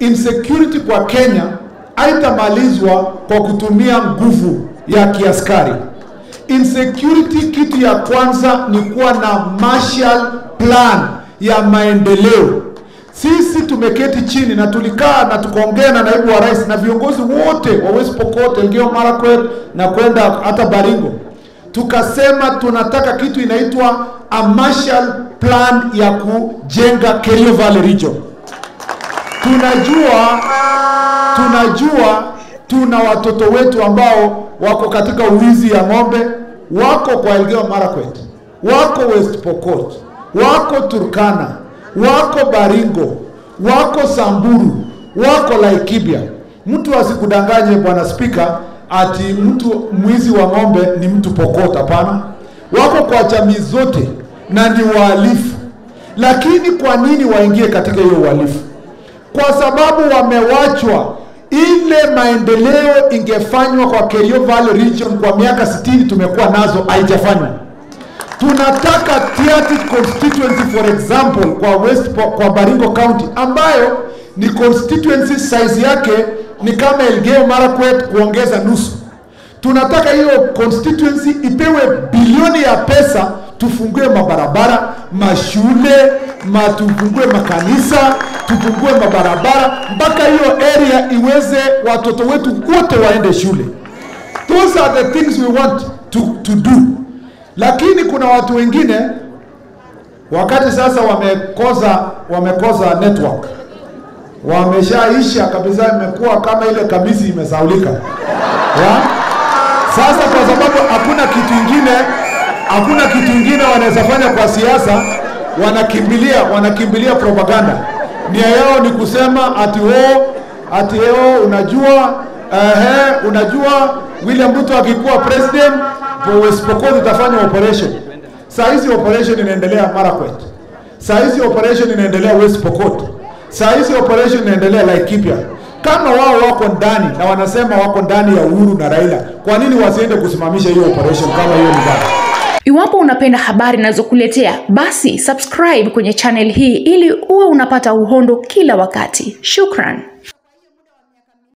insecurity kwa Kenya haitamalizwa kwa kutumia nguvu ya kiaskari. Insecurity, kitu ya kwanza ni kuwa na Marshall Plan ya maendeleo. Sisi tumeketi chini na tulikaa na tukaongea na naibu wa rais na viongozi wote wa West Pokot, Elgeyo Marakwet na kwenda hata Baringo, tukasema tunataka kitu inaitwa a Marshall Plan ya kujenga Kerio Valley region. Tunajua tunajua tuna watoto wetu ambao wako katika uwizi ya ng'ombe, wako kwa Elgeyo Marakwet, wako West Pokot, wako Turkana, wako Baringo, wako Samburu, wako Laikibia. Mtu asikudanganye bwana spika, ati mtu mwizi wa ng'ombe ni mtu Pokot. Hapana, wako kwa jamii zote na ni wahalifu. Lakini kwa nini waingie katika hiyo uhalifu? Kwa sababu wamewachwa ile maendeleo ingefanywa kwa Kerio Valley region kwa miaka 60 tumekuwa nazo haijafanywa. Tunataka Tiaty constituency for example kwa West Po- kwa Baringo County ambayo ni constituency size yake ni kama Elgeyo Marakwet kuongeza nusu. Tunataka hiyo constituency ipewe bilioni ya pesa, tufungue mabarabara, mashule, ma tufungue makanisa, tufungue mabarabara mpaka hiyo area iweze watoto wetu wote waende shule. Those are the things we want to, to do. Lakini kuna watu wengine wakati sasa wamekosa wamekosa network wameshaisha kabisa, imekuwa kama ile kamisi imesaulika ya? Sasa kwa sababu hakuna kitu ingine, hakuna kitu ingine wanaweza fanya kwa siasa, wanakimbilia wanakimbilia propaganda. Nia yao ni kusema ati o ati o, unajua ehe, unajua William Ruto akikuwa president West Pokot itafanya operation. Saa hizi operation inaendelea Marakwet, saa hizi operation inaendelea West Pokot, saa hizi operation inaendelea Laikipia. Kama wao wako ndani na wanasema wako ndani ya Uhuru na Raila, kwa nini wasiende kusimamisha hiyo operation kama hiyo ni mbaya? Iwapo unapenda habari ninazokuletea basi subscribe kwenye channel hii ili uwe unapata uhondo kila wakati. Shukran.